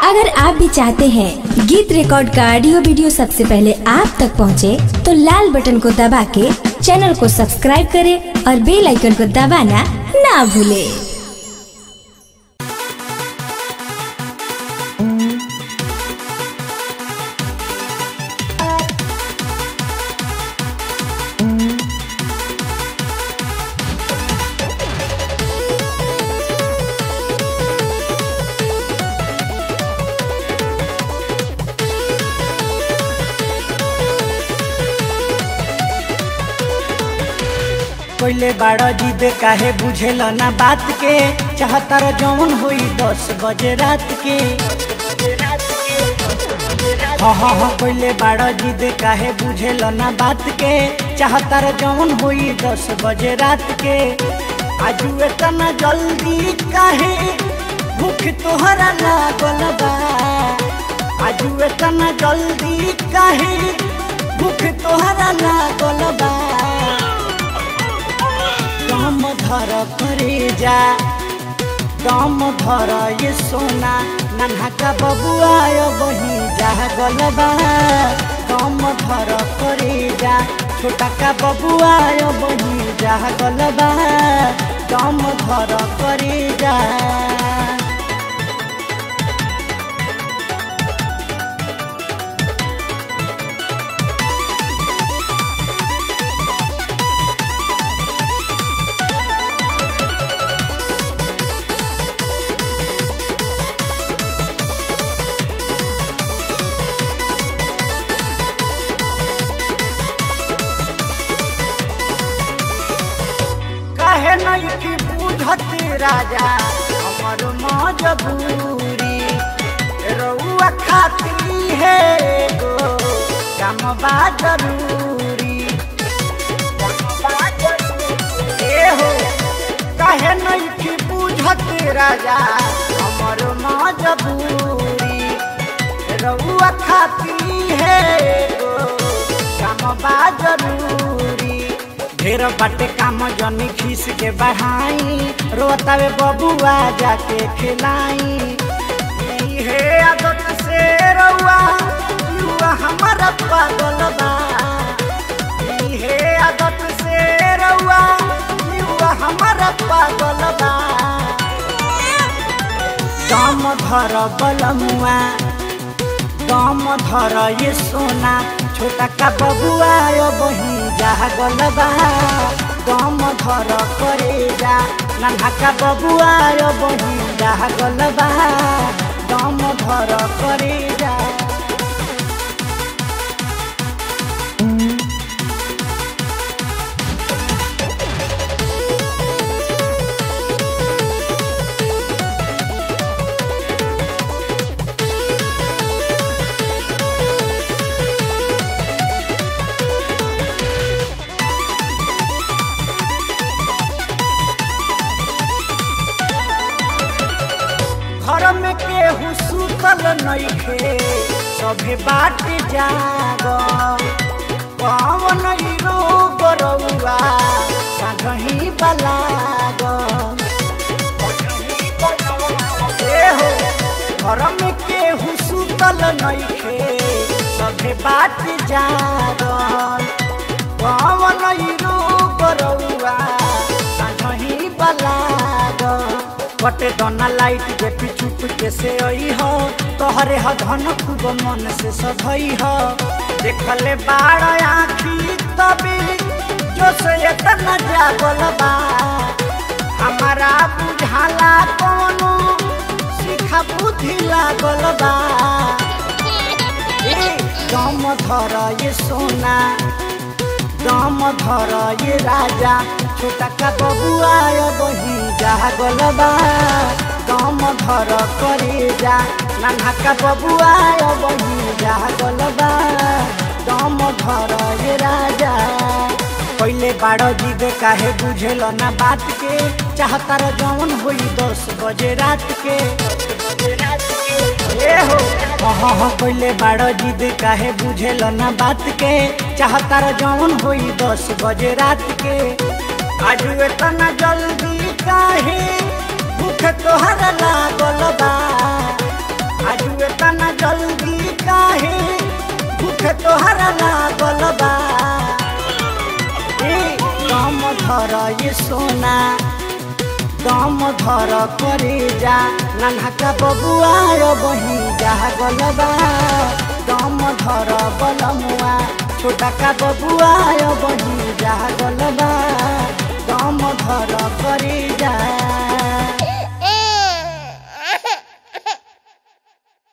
अगर आप भी चाहते हैं गीत रिकॉर्ड का ऑडियो वीडियो सबसे पहले आप तक पहुंचे, तो लाल बटन को दबा के चैनल को सब्सक्राइब करें और बेल आइकन को दबाना ना भूलें। कोइले बाड़ा जिद काहे बुझेल ना बात के चाहतार जौन होई दस बजे रात के हाँ हाँ हाँ कोइले बाड़ा जिद काहे बुझेल ना बात के चाहतार जौन होई दस बजे रात के आजू इतना जल्दी काहे भूख तोहरा लागल बा आजू इतना जल्दी काहे भूख तोहरा लागल बा दम धर करे जा दम धर ये सोना नन्हा का बबुआ बही जा गलबा दम धर करे जा छोटा का बबुआ बही जा गलबा दम धर करे जा काहे नहीं की बुझत राजा हमर मजबूरी रउआ खाती है गो काम बा जरूरी ए हो काहे नहीं की बुझत राजा हमर मजबूरी रउआ खाती है गो काम बा जरूरी ढेर बाटे काम जनी खीस के बढ़ाई रोतावे बबुआ जाके खिलाई हे आदत से रउआ युवा हमारा पागल बा हे आदत से रउआ युवा हमारा पागल बा दम धर बलमुआ दम धर ये सोना छोटा का बबुआ बही जा गलबा दम धर करे जा नन्हा का बबुआ बही जा गलबा दम धर करे जा घर में केहू सुतल नइखे सभे बाट जाग पवन रोग रउआ सागही बलाग ए हो घर में केहू सुतल नइखे सभे बाट जाग पवन रोग रउआ सागही बलाग कटे दना लाइट जे पिछुप के से आई हो तोहरे ह धन खूब मन से सधई हो देखले बाड़ आखी तभी जो से इतना जागल बा हमारा बुझाला कोनो सिखा बुद्धि लागल बा ए दम धर ये सोना दम धर ये राजा छोटा का बबुआ बही जा गलबा दम धर करे जा नन्हा का बबुआ बही जा गलबा दम धर ये राजा पहले बाड़ जिद काहे बुझेल ना बात के चाहतार जौन होई दस बजे रात के ए हो हाँ हाँ पहले बाड़ जिद काहे बुझेल ना बात के चाहतार जौन होई दस बजे रात के आज इतना जल्दी काहे भूख तोहरा लागल बा आज तोहरा लागल बा ए दम धर ये सोना दम धर करे जा नन्हका बबुआ बही जा गलबा दम धर बलमुआ छोटा का बबुआ बही जा गलबा